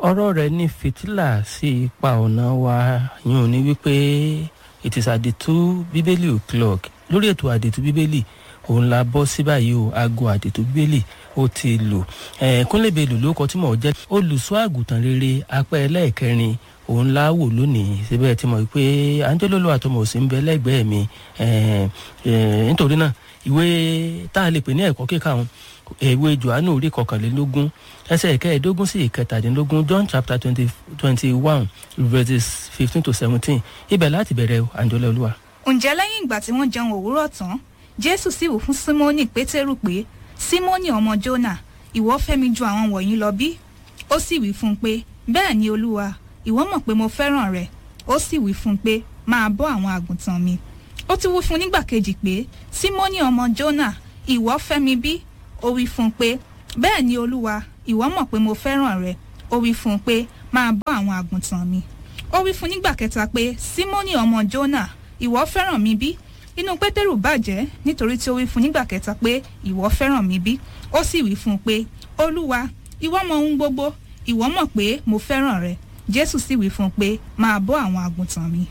ọ̀rọ̀ rẹ̀ ní fìtílà sí ipa ọ̀nà wa yún ní wípé it is àdètú bíbélì o'clock lórí ètò àdètú bíbélì òun la bọ́ sí báyìí o aago àdètú bíbélì ó ti lò kúnlẹ̀bẹ̀lù ló kọ tí mò ń jẹ́ olùṣọ́ àgùntàn rere apẹ́ ẹlẹ́ẹ̀kẹrin òun la wò lónìí síbẹ̀ tí mo rí pé angelolo àtọmọ òsì ń bẹ lẹ́gbẹ̀ẹ́ mi nítorí náà ìwé tá a lè pè ní ẹ̀kọ́ kíkà wọn ìwé johannu orí kọkànlélógún ẹsẹ̀ ìkẹẹ̀ẹ́dógún sí ìkẹtàdínlógún john chapter twenty twenty one verses fifteen to seventeen ibẹ̀ láti bẹ̀rẹ̀ àǹjọ́lẹ̀ olúwa. ǹjẹ́ lẹ́yìn ìgbà tí wọ́n jẹun òwúrọ̀ tán jésù sì wù fún símónì pétérù pé símónì ọmọ jónà ìwọ fẹ́ mi ju àwọn wọ̀nyí lọ bí ó sì wí fún un pé bẹ́ẹ̀ ni olúwa ìwọ mọ̀ pé mo fẹ́ràn rẹ ó sì wí fún un pé máa bọ́ àwọn àgùntàn mi ó ti wí fún un nígbà kejì pé símónì ọmọ jónà ìwọ fẹ́ mi bí ó wí fún un pé bẹ́ẹ̀ ni olúwa ìwọ mọ̀ pé mo fẹ́ràn rẹ ó wí fún un pé máa bọ́ àwọn àgùntàn mi ó wí fún un nígbà kẹta pé símónì ọmọ jónà ìwọ fẹ́ràn mi bí inú pétérù bàjẹ́ nítorí tí ó wí fún un nígbà kẹta pé ìwọ fẹ́ràn mi bí ó sì wí fún un pé olúwa ìwọ mọ ohun gbogbo ìwọ mọ̀ pé mo fẹ́ràn rẹ jésù sì wí fún un pé máa bọ́ àwọn àgùntàn mi.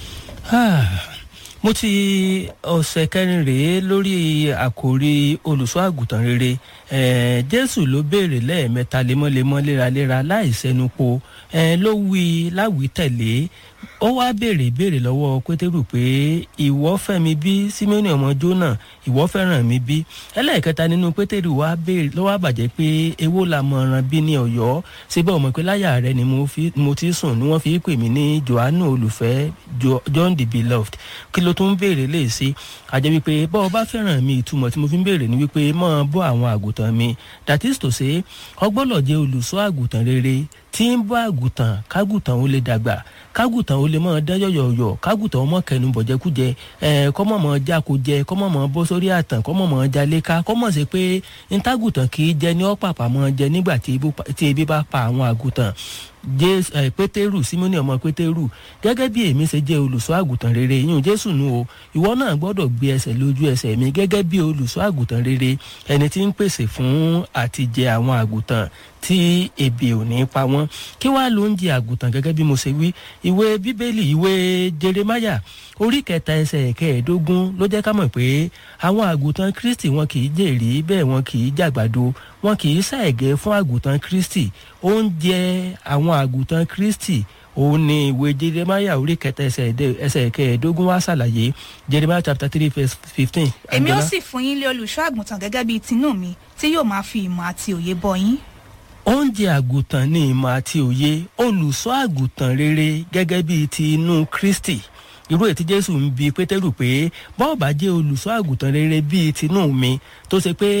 mo ti ọ̀sẹ̀ kẹrin rèé lórí àkòrí olùṣọ́ àgùntàn rere jésù ló béèrè lẹ́ẹ̀mẹ́ta lemọ́lemọ́ léraléra láì sẹnupo ló wí láwí tẹ̀lé ó wá béèrè béèrè lọ́wọ́ pétérù pé ìwọ fẹ́ mi bí símẹ́nì ọmọ jónà ìwọ fẹ́ràn mi bí ẹlẹ́ẹ̀kẹta nínú pétérù wá béèrè ló wá bàjẹ́ pé èwo la mọ̀ràn bí ní ọ̀yọ́ síbẹ̀ ọmọ pé láyà rẹ ni mo ti sùn ni wọ́n fi pè mí ní johannu olùfẹ́ john the beloved kí ló tún béèrè lè ṣe àjẹ́ wípé bọ́ ọ bá fẹ́ràn mi ìtumọ̀ tí mo fi ń béèrè ni wípé mọ́ ọ bọ́ àwọn àgùntàn mi that is to say ọgbọ́dọ̀ jẹ́ olùṣọ́ àgùntàn rere tí ń bọ́ àgùntàn kágùntàn ó lè dàgbà kágùntàn ó lè mọ̀ dán yọ̀yọ̀yọ̀ kágùntàn ó mọ̀ kẹnu bọ̀jẹ́kújẹ ẹ̀ kọ́mọ̀ mọ̀ jákojẹ kọ́mọ̀ mọ̀ bọ́ sórí àtàn kọ́mọ̀ mọ̀ jaleka kọ́mọ̀ sí pé ntàgùntàn kì í jẹ ní ọ́pàpà mọ̀ jẹ nígbà tí ebi bá pa àwọn àgùntàn jésù ẹ pétérù símónì ọmọ pétérù gẹ́gẹ́ bí èmi ṣe jẹ́ olùṣọ́ àgùntàn rere yín jésù nu o ìwọ náà gbọ́dọ̀ gbé ẹsẹ̀ lójú ẹsẹ̀ mi gẹ́gẹ́ bí olùṣọ́ àgùntàn rere ẹni tí ń pèsè fún àtijẹ àwọn àgùntàn tí ebi ò ní pa wọ́n kí wàá ló ń jẹ àgùntàn gẹ́gẹ́ bí mo ṣe wí ìwé bíbélì ìwé jeremaya orí kẹta ẹsẹ̀ kẹẹ̀ẹ́dógún ló jẹ́ ká mọ̀ pé àwọn àgùntàn kristi wọn kì í jèrè bẹ́ẹ̀ wọn kì í jàgbàdo wọn kì í ṣàìgẹ́ fún àgùntàn kristi oúnjẹ àwọn àgùntàn kristi òun ni ìwé jeremaya orí kẹta ẹsẹ̀ kẹẹ̀ẹ́dógún wá ṣàlàyé jeremaya chapter three verse fifteen. èmi ó sì fún yín lé olùṣọ́ àgùntàn gẹ́gẹ́ bíi tinú mi tí yóò máa fi ìmọ̀ àti òye bọ́ yín oúnjẹ àgùntàn ní ìmọ̀ àti òye olùṣọ́ àgùntàn rere gẹ́gẹ́ bíi ti inú kristi irú ètí jésù ń bi pétérù pé bọ́ọ̀bà jẹ́ olùṣọ́ àgùntàn rere bíi tinú mi tó ṣe pé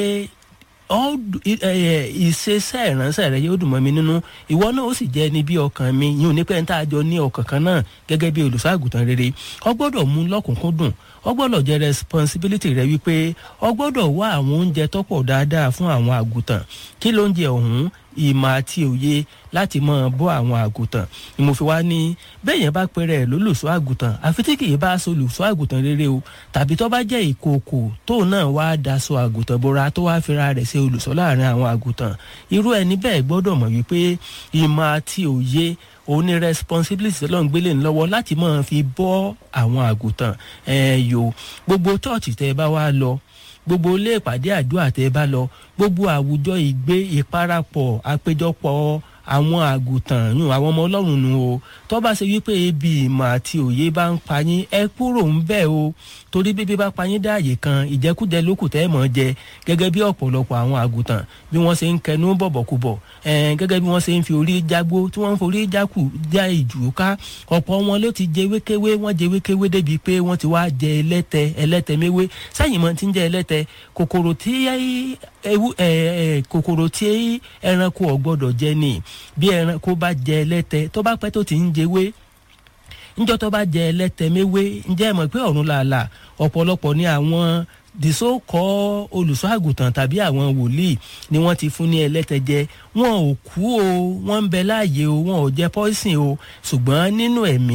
ìṣeṣẹ́ ìránṣẹ́ rẹ yóò dùn mọ́ mi nínú ìwọ náà ó sì jẹ́ ẹni bí ọkàn mi yín ò ní pẹ́ ń tá a jọ ní ọkàn kan náà gẹ́gẹ́ bí olùṣọ́ àgùntàn rere ọ gbọ́dọ̀ mú lọ́kùnkúndùn ọ gbọ́dọ̀ jẹ́ responsibility rẹ wípé ọ gbọ́dọ̀ wá àwọn oúnjẹ tọ́pọ̀ dáadáa fún àwọn àgùntàn kí ló ń jẹ ọ̀hún ìmọ̀ àti òye láti mọ̀ bọ́ àwọn àgùntàn ni mo fi wá ní bẹ́ẹ̀ yẹn bá pẹ́rẹ́ lólùṣọ́ àgùntàn àfi tí kì í bá aṣọ olùṣọ́ àgùntàn rere o tàbí tó bá jẹ́ ìkookò tóun náà wá daṣọ àgùntàn bora tó wá fira rẹ̀ ṣe olùṣọ́ láàrin àwọn àgùntàn irú ẹni bẹ́ẹ̀ gbọ́dọ̀ mọ̀ wípé ìmọ̀ àti òye òun ní responsibility lọ́n gbélé ńlọ́wọ́ láti máa fi bọ́ àwọn àgùntàn ẹ̀ẹ́yò gbogbo chọ́ọ̀chì tẹ́ ẹ bá wá lọ gbogbo ilé ìpàdé àdúrà tẹ́ ẹ bá lọ gbogbo àwùjọ ìgbé ìparapọ̀ àpéjọpọ̀ àwọn àgùntàn yùn àwọn ọmọ ọlọ́run nù o tó bá ṣe wípé ebi ìmọ̀ àti òye bá ń pa yín ẹ kúrò ń bẹ̀ o torí bíbí bá pa yín dáàyè kan ìjẹkújẹ lókù tẹ́ ẹ̀ mọ̀ jẹ gẹ́gẹ́ bí ọ̀pọ̀lọpọ̀ àwọn àgùntàn bí wọ́n ṣe ń kẹnu bọ̀bọ̀kúbọ̀ gẹ́gẹ́ bí wọ́n ṣe ń fi orí jágbó tí wọ́n ń forí jákù já ìjù ká ọ̀pọ̀ wọn ló ti jẹ wékéwé wọ́n jẹ wékéwé débi pé wọ́n ti wá jẹ ẹlẹ́tẹ ẹlẹ́tẹ méwé sẹ́yìn mọ́ ti ń jẹ ẹlẹ́tẹ kòkòrò tí ewu kòkòrò tí ẹranko ọ̀gbọ́dọ̀ jẹ ni bí ẹranko bá jẹ ẹlẹ́tẹ tó bá pẹ́ tó ti ń jẹwé níjọ́ tó bá jẹ ẹlẹ́tẹ méwé ǹjẹ́ ẹ mọ̀ pé ọ̀run làálàá ọ̀pọ̀lọpọ̀ ní àwọn the so called olùṣọ́ àgùntàn tàbí àwọn wòlíì ni wọ́n ti fún ní ẹlẹ́tẹ̀jẹ wọn ò kú o wọ́n ń bẹ láàyè o wọn ò jẹ poison o ṣùgbọ́n nínú ẹ̀mí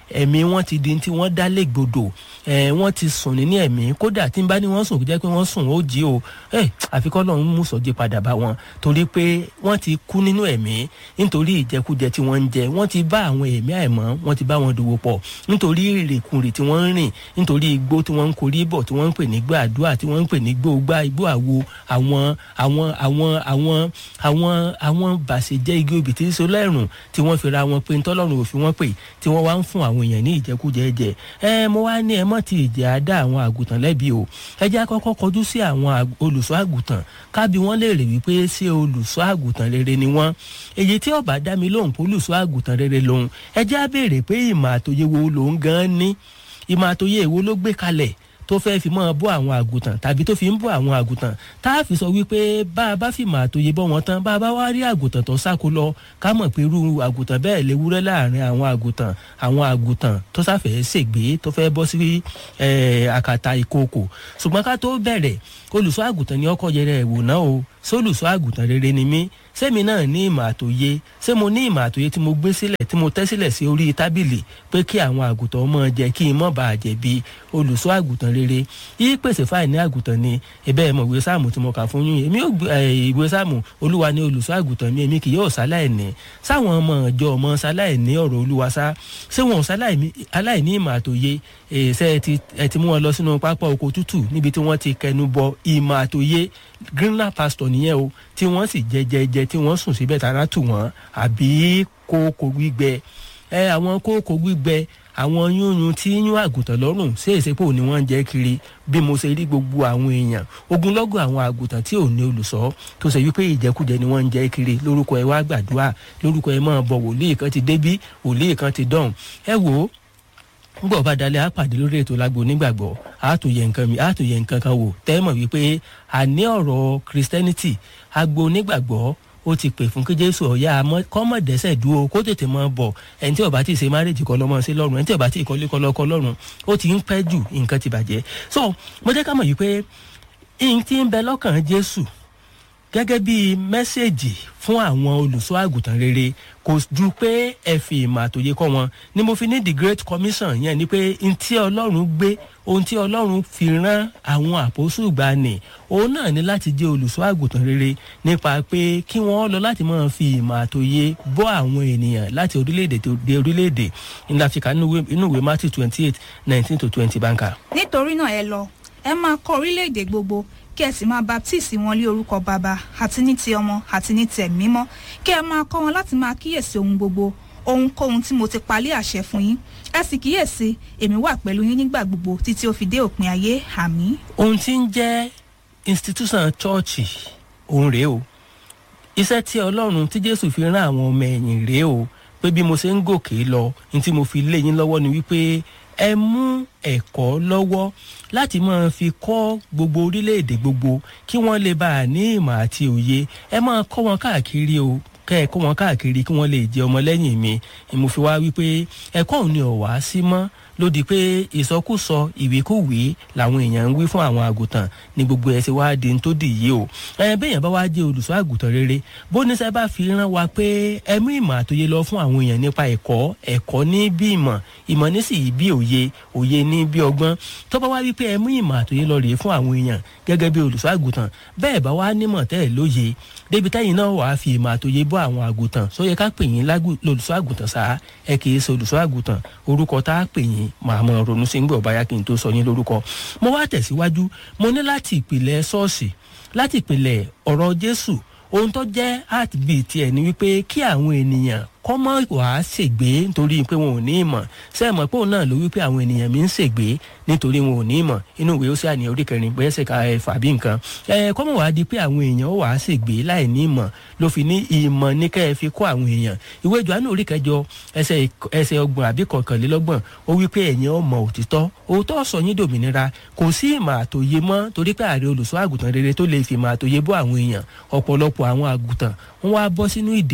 ẹ̀mí wọn ti di tí wọ́n dá légbodò ẹ̀ wọ́n ti sùn ní ẹ̀mí kódà tí n bá ní wọ́n sùn kó jẹ́ pé wọ́n sùn ó jí o ẹ̀ àfikọ́ lọ́run mú sọ́jí padà bá wọn torí pé wọ́n ti kú nínú ẹ̀mí nítorí ìjẹkújẹ tí wọ́n ń jẹ wọ́n ti bá àwọn ẹ̀mí àìmọ́ wọ́n ti bá wọn dòwò pọ̀ nítorí ìrìnkùnrin tí wọ́n ń rìn nítorí igbó tí wọ́n ń korí bọ̀ tí wọ́n ń pè ní gbàdúrà tí wọ́n ń pè ní gbóògbà igbó àwo àwọn àwọn àwọn àwọn àwọn àwọn bàṣẹjẹ́ igi obì tí ń so lẹ́rùn tí wọ́n fi ra wọn pé ntọ́lọ́run òfin wọn pè tí wọ́n wá ń fún àwọn èèyàn ní ìjẹkújẹ jẹ ẹ mo wá ní ẹ mọ́ ti ìjẹ́ àdá àwọn àgùntàn lẹ́bi o ẹ jẹ́ àkọ́kọ́ kọjú sí àwọn olùṣọ́ àgùntàn kábí wọ́n lè rè wípé ṣé olùṣọ́ àgùntàn rere ni wọ́n èyí tí ọba dá mi lóhùn pé olùṣọ́ àgùntàn rere lòun ẹ jẹ́ á béèrè pé ìmọ̀ àtòyè wo lòun gan ní ìmọ̀ àtòyè èwo ló gbé kalẹ̀ tó fẹ́ fi máa bọ́ àwọn àgùntàn tàbí tó fi ń bọ́ àwọn àgùntàn tá a fi sọ wípé bá a bá fi mà àtòyè bọ́ wọn tán bá a bá wá rí àgùntàn tó sáko lọ ká mọ̀ pé irú àgùntàn bẹ́ẹ̀ lè wúrẹ́ láàrin àwọn àgùntàn àwọn àgùntàn tó sáfẹ́ ṣègbè tó fẹ́ bọ́ sí àkàtà ìkookò ṣùgbọ́n ká tó bẹ̀rẹ̀ olùṣọ́ àgùntàn ni ọkọ̀ yẹrẹ ẹ̀wò náà o sólùṣọ́ àgùntàn rere ni mí sẹ́mi náà ní ìmọ̀ àtòye ṣé mo ní ìmọ̀ àtòye tí mo gbé sílẹ̀ tí mo tẹ́ sílẹ̀ sí orí tábìlì pé kí àwọn àgùntàn ọmọ jẹ kí n mọ̀ bá a jẹ̀bi olùṣọ́ àgùntàn rere yí pèsè fáìní àgùntàn ni ẹ̀bẹ́ ẹ̀ mọ̀ ìwé sáàmù tí mo kà fún yín èmi ò ìwé sáàmù olúwa ní olùṣọ́ àgùntàn mi èmi kì yóò ṣaláìní sáwọn ọmọ ìjọ ọmọ ṣaláìní ọ̀rọ̀ olúwa sá ṣé wọn ṣaláìní ìmọ̀ àtòye ṣe ẹ ti mú wọn lọ sínú pápá oko tútù níbi tí wọ́n ti kẹnu bọ ìmọ̀ àtòye greenland pastor nìyẹn o tí wọ́n sì jẹjẹjẹ tí wọ́n sùn síbẹ̀ tara tù wọ́n àbí kókó gbígbẹ ẹ àwọn kókó gbígbẹ àwọn yúnyún tí yún àgùntàn lọ́rùn ṣé èsèpò ni wọ́n ń jẹ́ kiri bí mo ṣe rí gbogbo àwọn èèyàn ogunlọ́gọ̀ àwọn àgùntàn tí ò ní olùṣọ́ tó ṣe wípé ìjẹkújẹ ni wọ́n ń jẹ́ kiri lórúkọ ẹ wá gbàdúrà lórúkọ ẹ máa bọ̀ wòlíì kan ti débí wòlíì kan ti dọ̀hùn ẹ wò ó ngbọ̀ bá dalẹ̀ á pàdé lórí ètò lágbo onígbàgbọ́ á tún yẹ nǹkan mi á tún yẹ nǹkan kan wò tẹ́mọ̀ wípé àní ọ̀rọ̀ christianity agbo onígbàgbọ́ ó ti pè fún kí jésù ọ̀yá kọ́mọ̀dẹ́sẹ̀ dúró kó tètè mọ́ bọ̀ ẹni tí ó bá ti ṣe márèjì kọ́ lọ́mọ sí lọ́rùn ẹni tí ó bá ti ìkọ́lé kọ́ lọ́kọ́ lọ́rùn ó ti ń pẹ́ jù nǹkan ti bàjẹ́ so mo jẹ́ ká mọ̀ yìí pé n ti ń bẹ lọ́kàn jésù gẹ́gẹ́ bí mẹ́sẹ̀gì fún àwọn olùṣọ́ àgùntàn rere kò ju pé ẹ fi ìmọ̀ àtòyé kọ́ wọn ni mo fi ní the great commission yẹn ni pé n tí ọlọ́run gbé ohun tí ọlọ́run fi rán àwọn àpòsù gbani òun náà ní láti jẹ́ olùṣọ́ àgùntàn rere nípa pé kí wọ́n lọ láti máa fi ìmọ̀ àtòyé bọ́ àwọn ènìyàn láti orílẹ̀-èdè dé orílẹ̀-èdè ńlá fi kà nínú ìwé matthew twenty eight nineteen to twenty báńkà. nítorí náà ẹ lọ ẹ máa kọ orílẹ̀-èdè gbogbo kí ẹ sì máa baptisi wọn lé orúkọ bàbá àti ní ti ọmọ àti ní ti ẹ̀mí mímọ́ kí ẹ máa kọ́ wọn láti máa kíyèsí ohun gbogbo ohunkóhun tí mo ti palẹ̀ àṣẹ fún yín ẹ sì kíyèsí èmi wà pẹ̀lú yín nígbà gbogbo títí ó fi dé òpin ayé àmì. ohun tí ń jẹ́ institution chọ́ọ̀chì òun rèé o iṣẹ́ tí ọlọ́run tí jésù fi rán àwọn ọmọ ẹ̀yìn rèé o pé bí mo ṣe ń gòkè lọ ní tí mo fi lé yín lọ́wọ́ ni wípé ẹ mú ẹ̀kọ́ lọ́wọ́ láti máa fi kọ́ gbogbo orílẹ̀-èdè gbogbo kí wọ́n lè bá a ní ìmọ̀ àti òye ẹ máa kọ́ wọn káàkiri o kẹ́ ẹ kọ́ wọn káàkiri kí wọ́n lè jẹ́ ọmọlẹ́yìn mi mo fi wá wípé ẹ̀kọ́ òun ni ọ̀wá sí mọ́ lódì pé ìsọkúsọ ìwékúwé làwọn èèyàn ń wí fún àwọn àgùntàn ní gbogbo ẹ̀ ṣe wá di tó dì yìí o ẹ bẹ́yàn bá wá jẹ́ olùṣọ́ àgùntàn rere bóníṣẹ́ bá fi rán wa pé ẹ mú ìmọ̀ àtòye lọ fún àwọn èèyàn nípa ẹ̀kọ́ ẹ̀kọ́ ní bí ìmọ̀ ìmọ̀ ní sì bí òye òye ní bí ọgbọ́n tó bá wá wí pé ẹ mú ìmọ̀ àtòye lọ rèé fún àwọn èèyàn gẹ́gẹ́ bí olùṣọ́ àgùntàn bẹ́ẹ̀ bá wá nímọ̀ tẹ́ ẹ̀ lóye débi táyìn náà wàá fi ìmọ̀ àtòye bọ́ àwọn àgùntàn sóyẹ ká pè yín lólùṣọ́ àgùntàn sáà ẹ kì í ṣe olùṣọ́ àgùntàn orúkọ tá a pè yín màá mọ ronú sí gbọ̀ báyà kí n tó sọ yín lórúkọ mo wá tẹ̀síwájú mo ní láti ìpìlẹ̀ ṣọ́ọ̀ṣì láti ìpìlẹ̀ ọ̀rọ̀ jésù ohun tó jẹ́ heartbeat ẹ̀ ni wípé kí àwọn ènìyàn kọ́ mọ́ wàá ṣègbè nítorí pé wọn ò ní ìmọ̀ ṣé ẹ mọ̀ pé òun náà ló wípé àwọn ènìyàn mi ń ṣègbè nítorí wọn ò ní ìmọ̀ inú ìwé ó sì àní orí kẹrin bóyá ṣe ka ẹ̀fà bí nǹkan ẹ kọ́ mọ̀ wàá di pé àwọn èèyàn ó wàá ṣègbè láì ní ìmọ̀ ló fi ní ìmọ̀ ní kẹ́ ẹ fi kọ́ àwọn èèyàn ìwé Jòhánù orí kẹjọ ẹsẹ̀ ẹsẹ̀ ọgbọ̀n àbí kọkànlélọ́gbọ̀n ó wípé ẹ̀yin ó mọ òtítọ́ òótọ́ sọ yín dòmìnira kò sí ìmọ̀ àtòye mọ́ torí pé ààrẹ olùṣọ́ àgùntàn rere tó lè fi ìmọ̀ àtòye bọ́ àwọn èèyàn ọ̀pọ̀lọpọ̀ àwọn àgùntàn wọ́n wá bọ́ sínú ìdè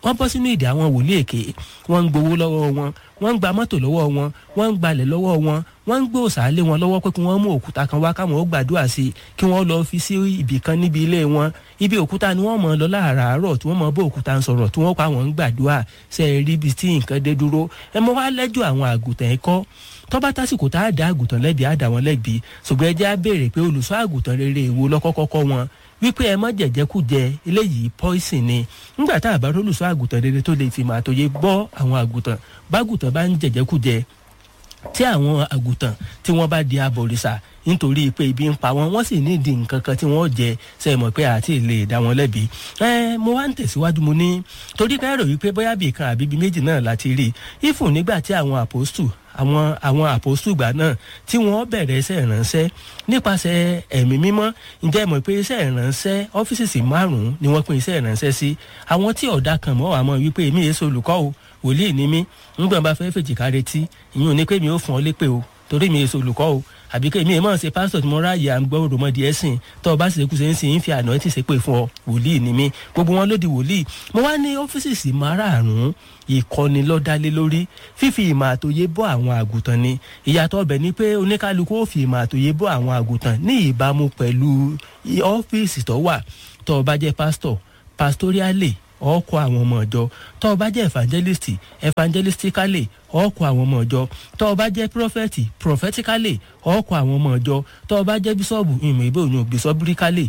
wọ́n bọ́ sínú ìdí àwọn wòlíì èké wọ́n ń gbowó lọ́wọ́ wọn wọ́n ń gba mọ́tò lọ́wọ́ wọn wọ́n ń gbalẹ̀ lọ́wọ́ wọn wọ́n ń gbé òsàlé wọn lọ́wọ́ pé kí wọ́n mú òkúta kan wá káwọn ó gbàdúrà sí i kí wọ́n lọ́ọ́ fi sí ibì kan níbi ilé wọn ibi òkúta ni wọ́n mọ̀ lọ láàárọ̀ tí wọ́n mọ̀ bó òkúta ń sọ̀rọ̀ tí wọ́n pa àwọn ń gbàdúrà ṣe é rí ibi tí nǹkan dé dúró ẹ mọ wá lẹ́jọ́ àwọn àgùntàn ẹ̀kọ́ tọ́ba tásìkò tá a dá àgùntàn lẹ́bi á dá wọn lẹ́bi ṣùgbọ́n ẹ jẹ́ á béèrè pé olùṣọ́ àgùntàn rere èwo lọ́kọ́kọ́kọ́ wọn wípé ẹ má jẹ̀jẹ̀kújẹ eléyìí poison ni nígbà tá a bá rólùṣọ́ àgùntàn rere tó lè fi màá tó yé gbọ́ àwọn àgùntàn bágùntàn bá ń jẹ̀jẹ̀kújẹ tí àwọn àgùntàn tí wọ́n bá di abọ̀rìṣà nítorí pé ibi ń pa wọn wọ́n sì ní ìdí nǹkan kan tí wọ́n jẹ ṣe mọ̀ pé àti lè dá wọn lẹ́bi. ẹ mo wá ń tẹ̀síwájú mo ní torí káyọ̀rọ̀ wípé bóyá bíi kan àbí bíi méjì náà láti rí ifun nígbà tí àwọn àpòstù àwọn àwọn àpòstù gbà náà tí wọ́n bẹ̀rẹ̀ iṣẹ́ ìránṣẹ́ nípasẹ̀ ẹ̀mí mímọ́ ǹjẹ́ mọ̀ pé iṣẹ́ ìránṣẹ́ ọ́fíìsì márùn-ún ni wọ́n pín iṣẹ́ ìránṣẹ́ sí àwọn tí ọ̀dà kan mọ́ àmọ́ wípé èmi èso olùkọ́ o wòlíì ni mí ńgbọ̀n bá fẹ́ fèjìká retí ìyún ní pé mi ò fún ọ lépè o torí mi èso olùkọ́ o àbí kí èmi mọ̀ ṣe pásítọ̀ tí mo ráàyè à ń gbọ́ òròmọdì ẹ̀sìn tó o bá sì ṣekú ṣe ń sìn ń fi àná tí ṣe pé fún ọ wòlíì ni mí gbogbo wọn ló di wòlíì mo wá ní ọ́fíìsì sí márààrún ìkọ́ni lọ́dálé lórí fífi ìmọ̀ àtòyé bọ́ àwọn àgùntàn ni ìyàtọ̀ ọbẹ̀ ni pé oníkálukú ó fi ìmọ̀ àtòyé bọ́ àwọn àgùntàn ní ìbámu pẹ̀lú ọ́fíìsì tó wà tó o bá jẹ́ pásítọ̀ pastoriale ọkọ àwọn ọmọ ìjọ tó o bá jẹ́ evangelist evangelistically ọkọ àwọn ọmọ ìjọ tó o bá jẹ́ prophet prophetically ọkọ àwọn ọmọ ìjọ tó o bá jẹ́ bíṣọ́ọ̀bù ìmọ̀ ìbò òyìn bishoprically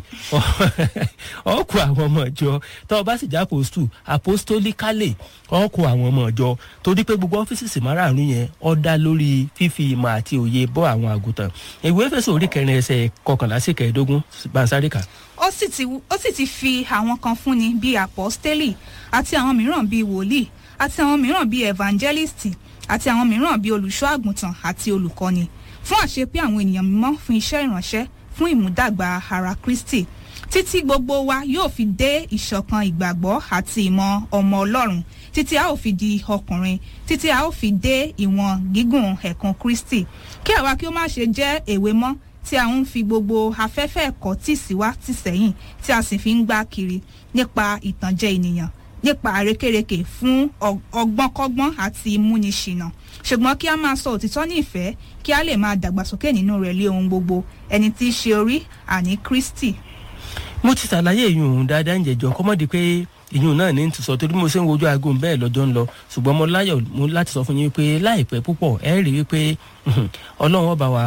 ọkọ àwọn ọmọ ìjọ tó o bá sì jẹ́ apostle apostolically ọkọ àwọn ọmọ ìjọ torí pé gbogbo ọ́fíìsì márààrún yẹn ó dá lórí fífi ìmọ̀ àti òye bọ́ àwọn àgùntàn ìwé Éfésù orí kẹrin ẹsẹ̀ kọkànlá sí kẹẹ̀ẹ́dógún bansárìkà ó sì ti ó sì ti fi àwọn kan fúnni bíi àpọ́stélì àti àwọn mìíràn bíi wòlíì àti àwọn mìíràn bíi evangelisti àti àwọn mìíràn bíi olùṣọ́ àgùntàn àti olùkọ́ni fún àṣepé àwọn ènìyàn mímọ́ fún iṣẹ́ ìránṣẹ́ fún ìmúdàgbà ara Kristi títí gbogbo wa yóò fi dé ìṣọ̀kan ìgbàgbọ́ àti ìmọ̀ ọmọ Ọlọ́run títí a ó fi di ọkùnrin títí a ó fi dé ìwọ̀n gígùn ẹ̀kan Kristi kí àwa kí ó má ṣe jẹ́ èwe mọ́ tí a ń fi gbogbo afẹ́fẹ́ ẹ̀kọ́ tì sí wá tì sẹ́yìn tí a sì fi ń gbá kiri nípa ìtànjẹ ènìyàn nípa àrékérekè fún ọgbọ́nkọ́gbọ́n àti ìmúniṣìnà ṣùgbọ́n kí a máa sọ òtítọ́ ní ìfẹ́ kí a lè máa dàgbàsókè nínú rẹ̀ lé ohun gbogbo ẹni tí í ṣe orí àní Kristi. mo ti ṣàlàyé ìyún òun dáadáa ń jẹjọ kọ́mọ́dé pé ìyún náà ní ti sọ torí mo ṣe ń wojú aago bẹ́ẹ̀ lọ́jọ́ ń lọ ṣùgbọ́n mo láyọ̀ mo láti sọ fún yín pé láìpẹ́ púpọ̀ ẹ rí i pé ọlọ́run ọba wa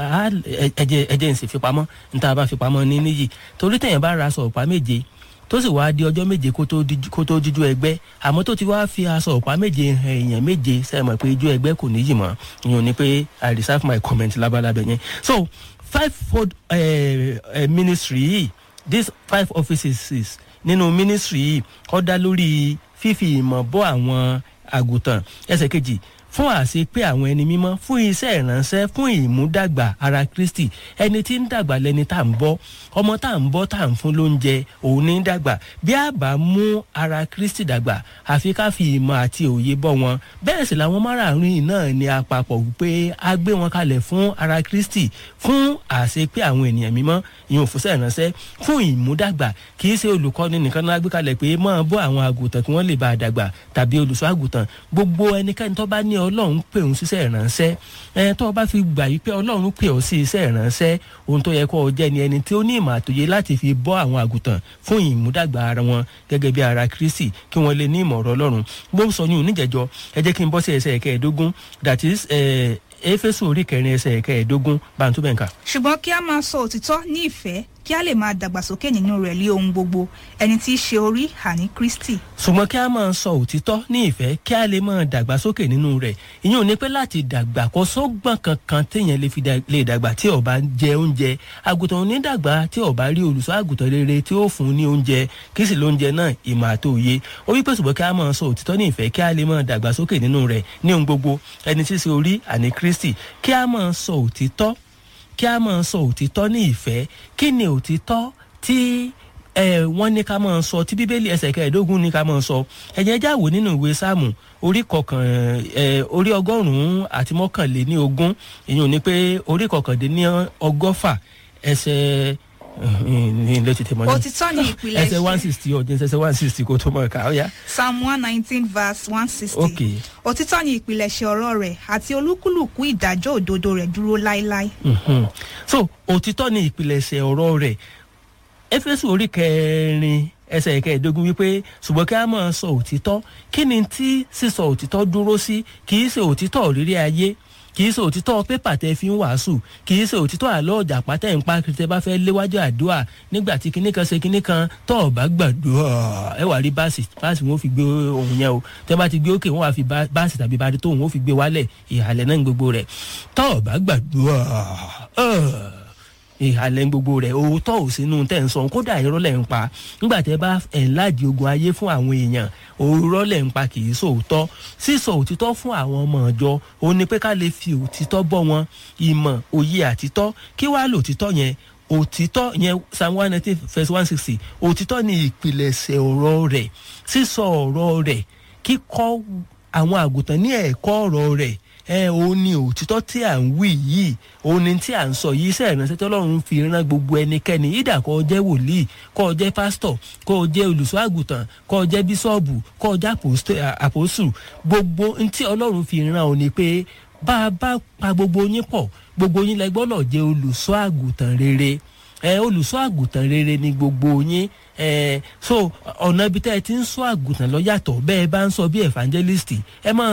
ẹ̀jẹ̀ ẹ̀jẹ̀ ń sì fi pamọ́ níta bá fi pamọ́ ní níyì torí tẹ̀yìn bá ra aṣọ ọ̀pá méje tó sì wá di ọjọ́ méje kó tó jíjú ẹgbẹ́ àmọ́ tó ti wá fi aṣọ ọ̀pá méje hàn èèyàn méje sẹ́mọ̀ pé ijó ẹgbẹ́ kò níyì mọ́ ìyún ni pé I reserve my comment lábalábẹ́ yẹn so five fold uh, uh, ministry yìí these five offices nínú ministry yìí ó dá lórí fífi ìmọ̀ bọ́ àwọn àgùntàn ẹsẹ̀ kejì fún àṣepé àwọn ẹni mímọ́ fún iṣẹ́ ìránṣẹ́ fún ìmúdàgbà ara Kristi ẹni tí ń dàgbà lẹni tá à ń bọ́ ọmọ tá à ń bọ́ tá à ń fún lóúnjẹ òun ní dàgbà bí a bá mú ara Kristi dàgbà àfi ká fi ìmọ̀ àti òye bọ́ wọn bẹ́ẹ̀ sì làwọn márààrún yìí náà ní àpapọ̀ wípé a gbé wọn kalẹ̀ fún ara Kristi fún àṣepé àwọn ènìyàn mímọ́ ìyẹn òfúnṣẹ́ ìránṣẹ́ fún ìmúdàgbà kì í ṣe olùkọ́ni nìkan náà gbé kalẹ̀ pé máa bọ́ àwọn àgùntàn kí wọ́n lè bá a dàgbà tàbí olùṣọ́ àgùntàn gbogbo ẹnikẹ́ni tó bá ní ọlọ́run pè òun síṣẹ́ ìránṣẹ́ ẹ tó o bá fi gbà yí pé ọlọ́run pè ọ́ sí iṣẹ́ ìránṣẹ́ ohun tó yẹ kó o jẹ́ ni ẹni tí ó ní ìmọ̀ àtòyé láti fi bọ́ àwọn àgùntàn fún ìmúdàgbà ara wọn gẹ́gẹ́ bí ara Kristi kí wọ́n lè ní ìmọ̀ ọ̀rọ̀ ọlọ́run bó sọ ní oníjẹ̀jọ́ ẹ jẹ́ kí n bọ́ sí ẹsẹ̀ kẹẹ̀ẹ́dógún that is éfésù orí kẹrin ẹsẹ̀ kẹẹ̀ẹ́dógún bàǹtúbẹ̀ǹkà. ṣùgbọ́n kí a máa sọ òtítọ́ ní ìfẹ́ kí a lè máa dàgbàsókè nínú rẹ̀ lé ohun gbogbo ẹni tí í ṣe orí àní Kristi. ṣùgbọ́n kí a máa sọ òtítọ́ ní ìfẹ́ kí a lè máa dàgbàsókè nínú rẹ̀ ìyẹn ò ní pẹ́ láti dàgbà kó sọ́gbọ̀n kankan téèyàn lè fi lè dàgbà tí ó bá jẹ oúnjẹ àgùntàn ò ní dàgbà tí ó bá rí olùṣọ́ àgùntàn rere tí ó fún ní oúnjẹ kí sì lóúnjẹ náà ìmọ̀ àti òye ó wípé ṣùgbọ́n kí a máa sọ òtítọ́ ní ìfẹ́ kí a lè máa dàgbàsókè nínú rẹ̀ ní ohun gbogbo ẹni tí í ṣe orí àní Kristi kí a máa sọ òtítọ́ kí a máa sọ òtítọ́ ní ìfẹ́ kí ni òtítọ́ tí ẹ wọ́n ní ká máa sọ tí bíbélì ẹsẹ̀ kẹẹ̀ẹ́dógún ní ká máa sọ ẹ̀yẹ́ já wò nínú ìwé sáàmù orí kọkàn ẹ orí ọgọ́rùn-ún àti mọ́kànléní ogún ìyẹn ò ní pé orí kọkàndínní ọgọ́fà ẹsẹ̀ ní ilé tètè mọ́ ní. òtítọ́ ni ìpìlẹ̀ ẹsẹ̀ one sixty ọ̀dín ẹsẹ̀ one sixty kò tó mọ̀ ká ó yá. psalm one nineteen verse one sixty. ok òtítọ́ ni ìpìlẹ̀ṣẹ̀ ọ̀rọ̀ rẹ̀ àti olúkúlùkù ìdájọ́ òdodo rẹ̀ dúró láéláé. mhm. so òtítọ́ ni ìpìlẹ̀ṣẹ̀ ọ̀rọ̀ rẹ̀ éfésù orí kẹrin ẹsẹ̀ kẹẹ̀ẹ́dógún wípé ṣùgbọ́n kí a máa sọ òtítọ́ kí ni tí sísọ òtítọ́ dúró sí kì í ṣe òtítọ́ òrírí ayé kì í ṣe òtítọ́ pépà tẹ fi ń wàásù kì í ṣe òtítọ́ àlọ́ ọ̀jà pátẹ́ ń pa kìrìtẹ́ bá fẹ́ léwájú àdúrà nígbà tí kinní kan ṣe kinní kan tọ́ ọ̀ bá gbàdúrà ẹ wà rí báàsì báàsì wọn ò fi gbé ohun yẹn o tẹ́ bá ti gbé òkè wọn wà fi bá- báàsì tàbí bá tó wọn ò fi gbé wálẹ̀ ìhàlẹ̀ náà ní gbogbo rẹ̀ tọ́ ọ̀ bá gbàdúrà ẹ̀ ìhàlẹ̀ gbogbo rẹ̀ òótọ́ ò sínú tẹ̀ ń sọ kódà irọ́ lẹ̀ ń pa nígbà tẹ́ bá ẹ̀ láàdì ogun ayé fún àwọn èèyàn òórọ́ lẹ̀ ń pa kì í sòótọ́ sísọ òtítọ́ fún àwọn ọmọ ọjọ́ òun ni pé ká lè fi òtítọ́ bọ́ wọn ìmọ̀ òye àtítọ́ kí wàá lò òtítọ́ yẹn òtítọ́ yẹn psalm one nineteen verse one sixty òtítọ́ ni ìpìlẹ̀ṣẹ̀ ọ̀rọ̀ rẹ̀ sísọ ọ̀rọ̀ rẹ̀ kíkọ́ àwọn àgùntàn ní ẹ̀kọ́ ọ̀rọ̀ rẹ̀ ẹ òun ni òtítọ́ tí à ń wí yìí òun ni tí à ń sọ yìí iṣẹ́ ìránṣẹ́ tí ọlọ́run fi rán gbogbo ẹnikẹ́ni ìdà kó o jẹ́ wòlíì kó o jẹ́ pásítọ̀ kó o jẹ́ olùṣọ́ àgùntàn kó o jẹ́ bíṣọ́ọ̀bù kó o jẹ́ àpòstó- à- àpòsù gbogbo n tí ọlọ́run fi rán o ni pé bá a bá pa gbogbo yín pọ̀ gbogbo yín lẹ gbọ́dọ̀ jẹ́ olùṣọ́ àgùntàn rere ẹ olùṣọ́ àgùntàn rere ni gbogbo yín ẹ so ọ̀nà ibi tẹ́ ẹ ti ń sọ àgùntàn lọ yàtọ̀ bẹ́ẹ̀ bá ń sọ bí evangelist ẹ máa